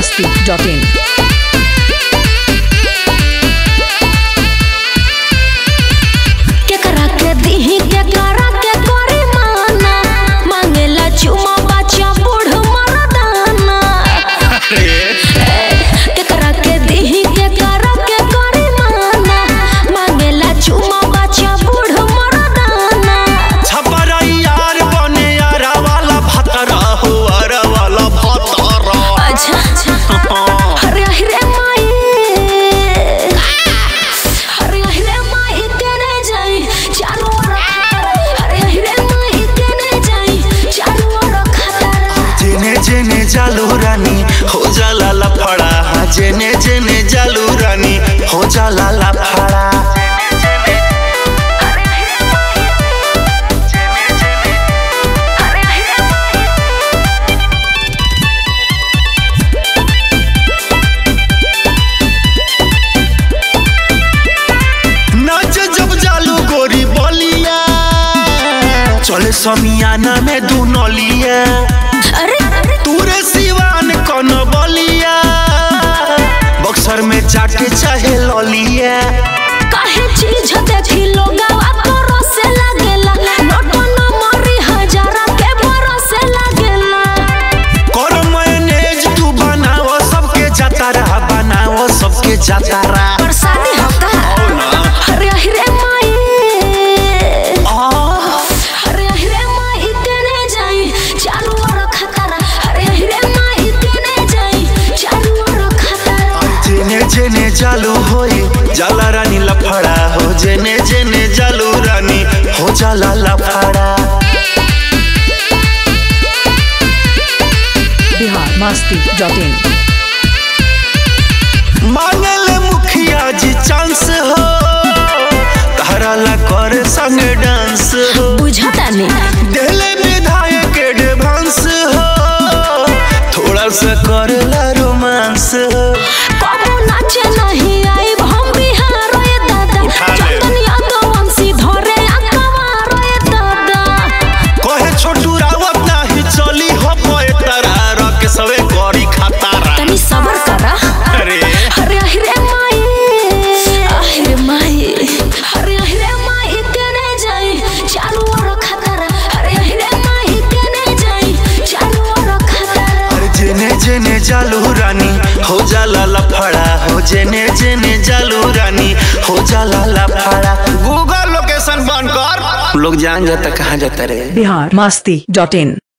masti.in. केकरा के दीही केकरा के करी माना मांगेला चुमा बच्चा बूढ़ मरदाना केकरा के दीही केकरा के करी माना मांगेला चुमा बच्चा बूढ़ मरदाना छपरा यार बने यारा वाला भतरा हो अरा वाला भतरा अच्छा अच्छा अरे अरे माई अरे अरे माई तेरे जाई चारों ओर खतर अरे अरे माई तेरे जाई चारों ओर खतर जेने जेने जालू रानी हो जाला लफड़ा हाँ, जेने जेने जालू रानी हो जाला लफड़ा अरे अरे माई अरे अरे माई नाच जब जालू गोरी बोलिया चले समियाना में दू नलिया अरे अरे तूरे सिवान कौन बोलिया बक्सर में जाके चाहे ललिया काहे चीज देखी लोगवा तोरो से लागेला नोट न मरी हजारा के भरोसे लागेला कर मैनेज तू बनाओ सबके जातारा बनाओ सबके जातारा बरसाती होता अरे अरे माई अरे अरे माई तेने जाई चारों ओर खतरा अरे अरे माई तेने जाई चारों ओर खतरा जेने जेने जालू होई जाला रानी लफड़ा हो जेने जेने जालू रानी हो जाला लफड़ा Bihar masti.in. मांगले मुखिया जी चांस हो तारा ला कर संग डांस हो बुझता नहीं दिले विधायक एडवांस हो थोड़ा सा करेला रोमांस हो कबो नाचे नहीं आई हम बिहार रे दादा उठा ले। चंदन यादव वंशी धरे अकवार रे दादा कहे छोटू रावत नाही चली हो पोए तारा रख सवे करी खतारा तनी सबर करा अरे अरे अरे माई अरे माई अरे अरे माई तेने जाई चारों ओर खतरा अरे अरे माई तेने जाई चारों ओर खतरा अरे जेने जेने जालू रानी हो जाला लफड़ा हो जेने जेने जालू रानी हो जाला लफड़ा गूगल लोकेशन बंद कर लोग जान जाता कहाँ जाता रे Bihar masti.in.